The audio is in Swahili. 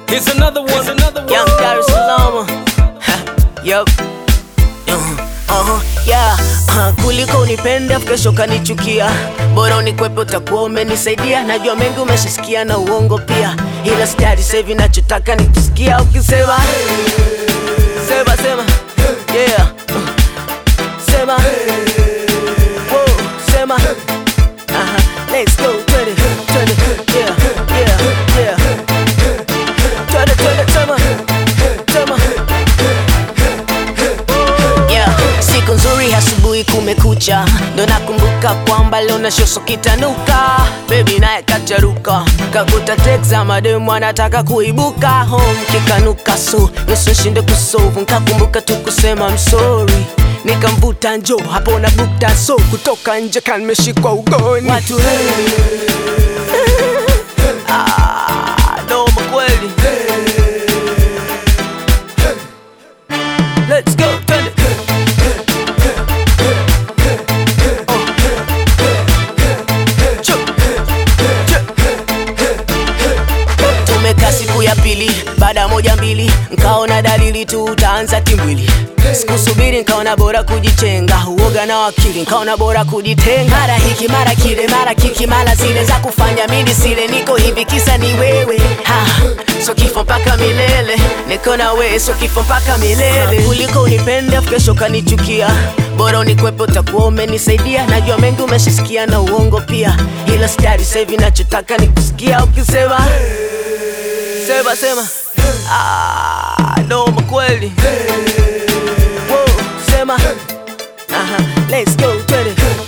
Here's another one. Here's another one. Young Dar es Salaam. Yup. Uh-huh, yeah. Uh, kuliko unipende kesho kanichukia, bora unikwepe, utakuwa umenisaidia. Najua mengi umeshasikia na uongo pia, ila stari sevi, nachotaka ni kusikia ukisema sema sema, yeah. Uh, sema Whoa, sema Aha, let's go, twende twende, yeah yeah yeah, twende twende, sema sema Yeah, siku nzuri asubuhi kumekucha, ndo nakumbuka kwamba leo na shoso kitanuka. Baby naye kacharuka, kakuta tekza mademu anataka kuibuka home kikanuka, so nusu shinde kusolve, nkakumbuka tu kusema I'm sorry nikamvuta njo hapo na bukta so kutoka nje kanmeshikwa ugoni watu hey. ah, noma kweli Let's go, twende. Chup, chup. Tumekaa siku ya pili, baada ya moja mbili, nkaona dalili tu utaanza timbwili. Sikusubiri, nkaona bora kujichenga, uoga na wakili, nkaona bora kujitenga. Mara hiki mara kile, mara kiki mara zile za kufanya mimi sile, niko hivi kisa ni wewe ha, so kifo mpaka milele, niko na wewe, so kifo mpaka milele. Kuliko unipende afu kesho kanichukia, bora unikwepe, utakuwa umenisaidia. Najua mengi umeshasikia na uongo pia, ila stari sahivi, nachotaka ni kusikia ukisema sema sema, ah, noma kweli. Whoa, sema, aha, let's go, twende